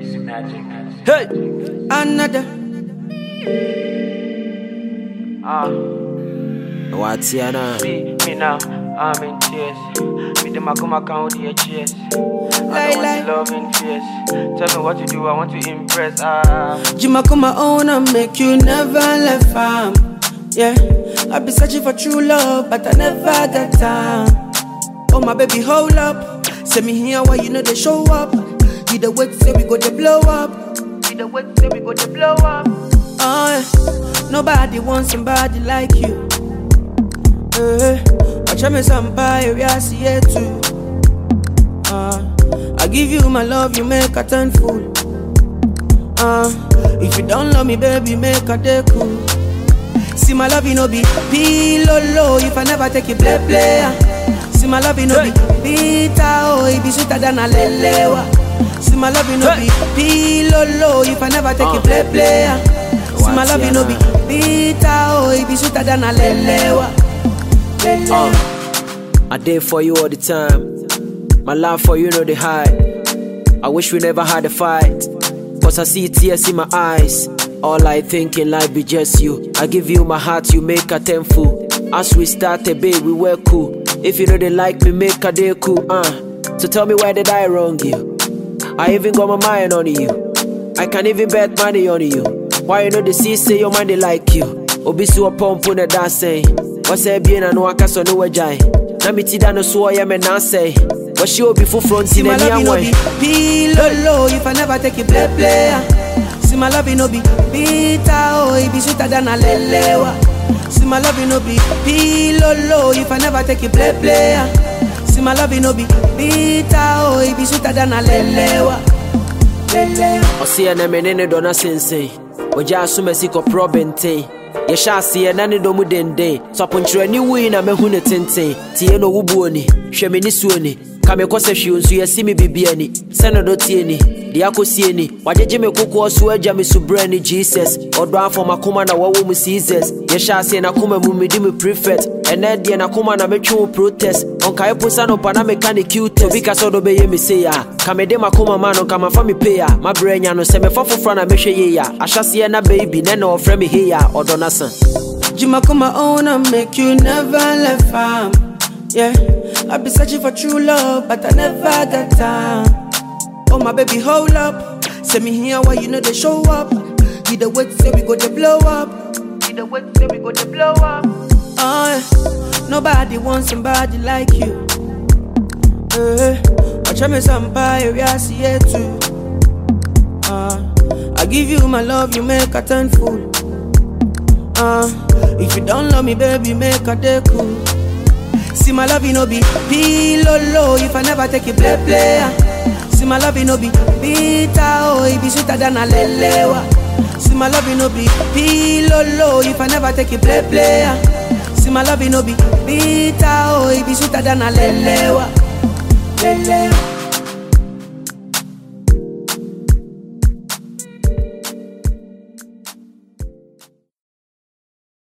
Hey, Another. Ah, what's your name? me, me now, I'm in tears. Me them I come account with your cheers. I Lie, don't lie. want to love in fears. Tell me what to do, I want to impress. Ah, Jima come my own and make you never left farm. Yeah, I be searching for true love, but I never got time. Oh my baby, hold up. Send me here why you know they show up. You the wait say we go to blow up. see the way say we go to blow up. Oh, yeah. nobody wants somebody like you. Uh, watch me somebody we are see it too. Uh, I give you my love, you make a turn fool. Uh, if you don't love me, baby, make a day cool. See my love, you know be pillow low if I never take you play play. ah. See my love, you know be bitter oh, it be sweeter than a lelewa. See my love, you know be pillow low if I never take you play play. ah. See my love, you know be bitter oh, it be sweeter than a lelewa. Lelewa. I did for you all the time. My love for you know the hide. I wish we never had a fight. Cause I see tears in my eyes. All I think in life be just you. I give you my heart, you make a tenfold. As we started, babe, we were cool. If you know they like me, make a day cool, uh. So tell me why did I wrong you? I even got my mind on you. I can even bet money on you. Why you know the see say your mind they like you? Obi so pump on the dance saying. What's a bien and waka so no wajai. Na mi ti da no so ya me na say. What she obi for front See in my any love, you know way. be pillow low if I never take you play play. ah. See my love, you know be bitter oh, it be sweeter than a lelewa. See my love, you know be pillow low if I never take you play play. ah. See my love, you know be bitter oh, it be sweeter than a lelewa. Lelewa. ɔseɛ na mene ne dɔ no sensɛn ɔgya asom asi kɔporɔ bɛnten yɛhyɛ aseɛ na ne dɔ mu denden so aponkyerɛni wui na mahu ne tenten tie no wobuo ni hwɛ me ne suo ni ka me kɔ sɛ hwee nso yɛsi me bibia ni sɛ ne dɔ tie ni deɛ akɔsie ni wagyegye me kokoɔ so agya me so berɛ ni jesus ɔdɔ afɔ makoma na wɔwɔ mu seasons yɛhyɛ aseɛ nakoma mu medi me prefect ɛnɛ deɛ nakoma na metwe wo protest ɔnkae posa no pa na meka ne cutes obi ka sɛ ɔdɔ bɛyɛ me sei a ka mede makoma ma no nka mafa me pei a mabrɛ anya no sɛ mefa foforɔ na mehwɛ yei a ahyɛseɛ na baby nɛ na ɔfrɛ me hei a ɔdɔ no sa Jima come my own and make you never left farm. Yeah, I be searching for true love, but I never got time. Oh my baby, hold up. Send me here why you know they show up. You the wait say we go to blow up. See the way say we go to blow up. Oh, yeah. nobody wants somebody like you. Uh, watch me somebody we are see it too. Uh, I give you my love, you make a turn fool. Uh, if you don't love me, baby, make a day cool. See my love, you know be pillow low if I never take you play play. ah. See my love, you know be bitter oh, it be sweeter than a lelewa. See my love, you know be pillow low if I never take you play play. ah. See my love, you know be bitter oh, it be sweeter than a lelewa.